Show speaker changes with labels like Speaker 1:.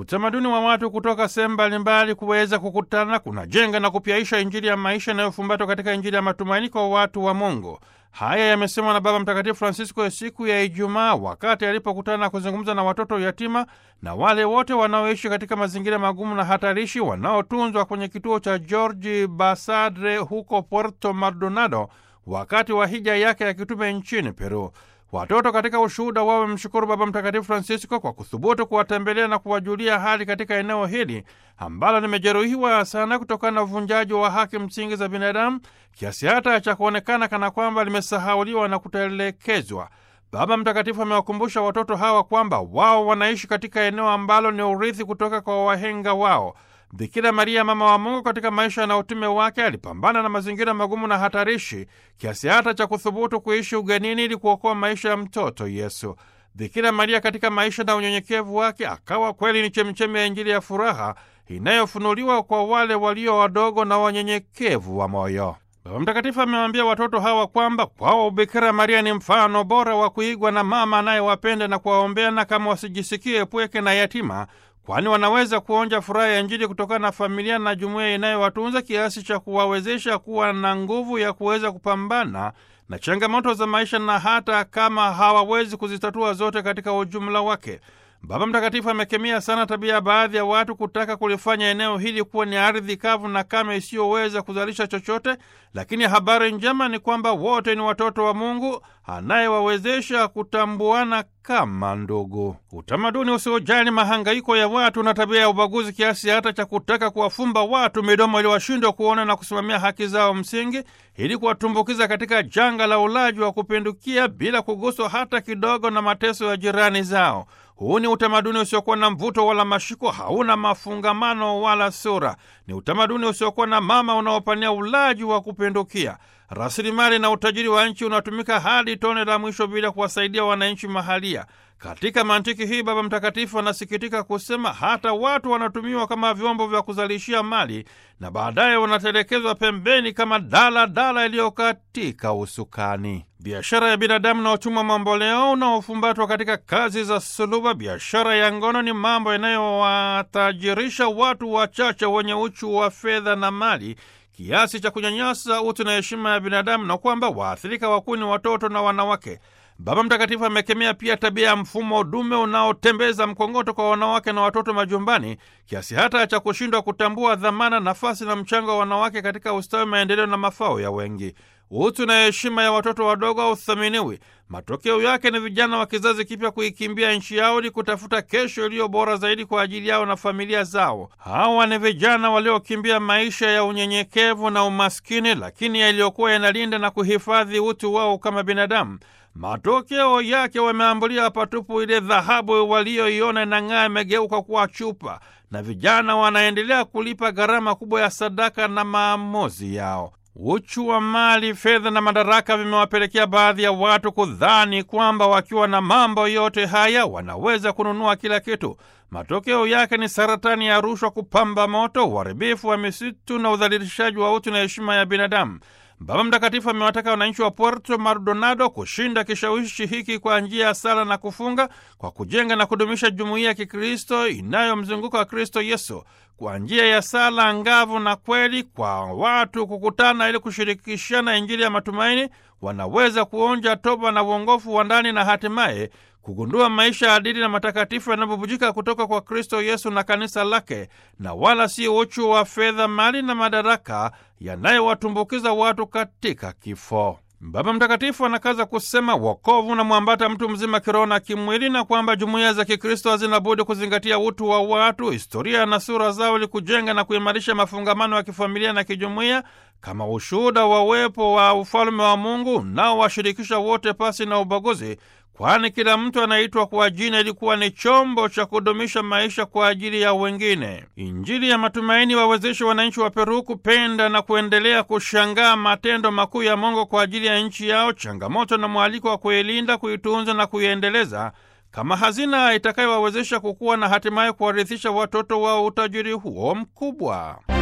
Speaker 1: Utamaduni wa watu kutoka sehemu mbalimbali kuweza kukutana kunajenga na kupyaisha Injili ya maisha inayofumbatwa katika Injili ya matumaini kwa watu wa Mungu. Haya yamesemwa na Baba Mtakatifu Francisco ya siku ya Ijumaa wakati alipokutana na kuzungumza na watoto yatima na wale wote wanaoishi katika mazingira magumu na hatarishi wanaotunzwa kwenye kituo cha George Basadre huko Puerto Maldonado wakati wa hija yake ya kitume nchini Peru. Watoto katika ushuhuda wao wamemshukuru Baba Mtakatifu Francisco kwa kuthubutu kuwatembelea na kuwajulia hali katika eneo hili ambalo limejeruhiwa sana kutokana na uvunjaji wa haki msingi za binadamu kiasi hata cha kuonekana kana kwamba limesahauliwa na kutelekezwa. Baba Mtakatifu amewakumbusha watoto hawa kwamba wao wanaishi katika eneo ambalo ni urithi kutoka kwa wahenga wao. Bikira Maria, mama wa Mungu, katika maisha na utume wake alipambana na mazingira magumu na hatarishi kiasi hata cha kuthubutu kuishi ugenini ili kuokoa maisha ya mtoto Yesu. Bikira Maria katika maisha na unyenyekevu wake akawa kweli ni chemchemi ya Injili ya furaha inayofunuliwa kwa wale walio wadogo na wanyenyekevu wa moyo. Baba Mtakatifu amewaambia watoto hawa kwamba kwao Bikira Maria ni mfano bora wa kuigwa na mama anayewapenda na kuwaombea, na kama wasijisikie pweke na yatima kwani wanaweza kuonja furaha ya Injili kutokana na familia na jumuiya inayowatunza kiasi cha kuwawezesha kuwa na nguvu ya kuweza kupambana na changamoto za maisha na hata kama hawawezi kuzitatua zote katika ujumla wake. Baba Mtakatifu amekemea sana tabia ya baadhi ya watu kutaka kulifanya eneo hili kuwa ni ardhi kavu na kame isiyoweza kuzalisha chochote, lakini habari njema ni kwamba wote ni watoto wa Mungu anayewawezesha kutambuana kama ndugu. Utamaduni usiojali mahangaiko ya watu na tabia ya ubaguzi kiasi hata cha kutaka kuwafumba watu midomo ili washindwe kuona na kusimamia haki zao msingi, ili kuwatumbukiza katika janga la ulaji wa kupindukia bila kuguswa hata kidogo na mateso ya jirani zao. Huu ni utamaduni usiokuwa na mvuto wala mashiko, hauna mafungamano wala sura. Ni utamaduni usiokuwa na mama unaopania ulaji wa kupindukia. Rasilimali na utajiri wa nchi unatumika hadi tone la mwisho bila kuwasaidia wananchi mahalia. Katika mantiki hii, Baba Mtakatifu anasikitika kusema hata watu wanatumiwa kama vyombo vya kuzalishia mali na baadaye wanatelekezwa pembeni kama dala dala iliyokatika usukani. Biashara ya binadamu na utumwa mamboleo unaofumbatwa katika kazi za suluba, biashara ya ngono ni mambo yanayowatajirisha watu wachache wenye uchu wa fedha na mali kiasi cha kunyanyasa utu na heshima ya binadamu na kwamba waathirika wakuu ni watoto na wanawake. Baba Mtakatifu amekemea pia tabia ya mfumo dume unaotembeza mkongoto kwa wanawake na watoto majumbani kiasi hata cha kushindwa kutambua dhamana, nafasi na mchango wa wanawake katika ustawi, maendeleo na mafao ya wengi. Utu na heshima ya watoto wadogo hauthaminiwi. Matokeo yake ni vijana wa kizazi kipya kuikimbia nchi yao ili kutafuta kesho iliyo bora zaidi kwa ajili yao na familia zao. Hawa ni vijana waliokimbia maisha ya unyenyekevu na umaskini, lakini yaliyokuwa yanalinda na kuhifadhi utu wao kama binadamu. Matokeo yake wameambulia patupu. Ile dhahabu walioiona inang'aa imegeuka kuwa chupa, na vijana wanaendelea kulipa gharama kubwa ya sadaka na maamuzi yao. Uchu wa mali, fedha na madaraka vimewapelekea baadhi ya watu kudhani kwamba wakiwa na mambo yote haya wanaweza kununua kila kitu. Matokeo yake ni saratani ya rushwa kupamba moto, uharibifu wa misitu na udhalilishaji wa utu na heshima ya binadamu. Baba Mtakatifu amewataka wananchi wa Puerto Maldonado kushinda kishawishi hiki kwa njia ya sala na kufunga, kwa kujenga na kudumisha jumuiya ya Kikristo inayomzunguka wa Kristo Yesu, kwa njia ya sala ngavu na kweli, kwa watu kukutana ili kushirikishana Injili ya matumaini, wanaweza kuonja toba na uongofu wa ndani na hatimaye kugundua maisha adili na matakatifu yanayobubujika kutoka kwa Kristo Yesu na kanisa lake, na wala si uchu wa fedha, mali na madaraka yanayowatumbukiza watu katika kifo. Baba Mtakatifu anakaza kusema wokovu unamwambata mtu mzima kiroho na kimwili, na kwamba jumuiya za Kikristo hazina budi kuzingatia utu wa watu, historia na sura zao, ili kujenga na kuimarisha mafungamano ya kifamilia na kijumuiya kama ushuhuda wa uwepo wa ufalume wa Mungu unaowashirikisha wote pasi na ubaguzi, kwani kila mtu anaitwa kwa jina ilikuwa ni chombo cha kudumisha maisha kwa ajili ya wengine. Injili ya matumaini wawezeshe wananchi wa Peru kupenda na kuendelea kushangaa matendo makuu ya Mungu kwa ajili ya nchi yao, changamoto na mwaliko wa kuilinda, kuitunza na kuiendeleza kama hazina itakayowawezesha kukua na hatimaye kuwarithisha watoto wao utajiri huo mkubwa.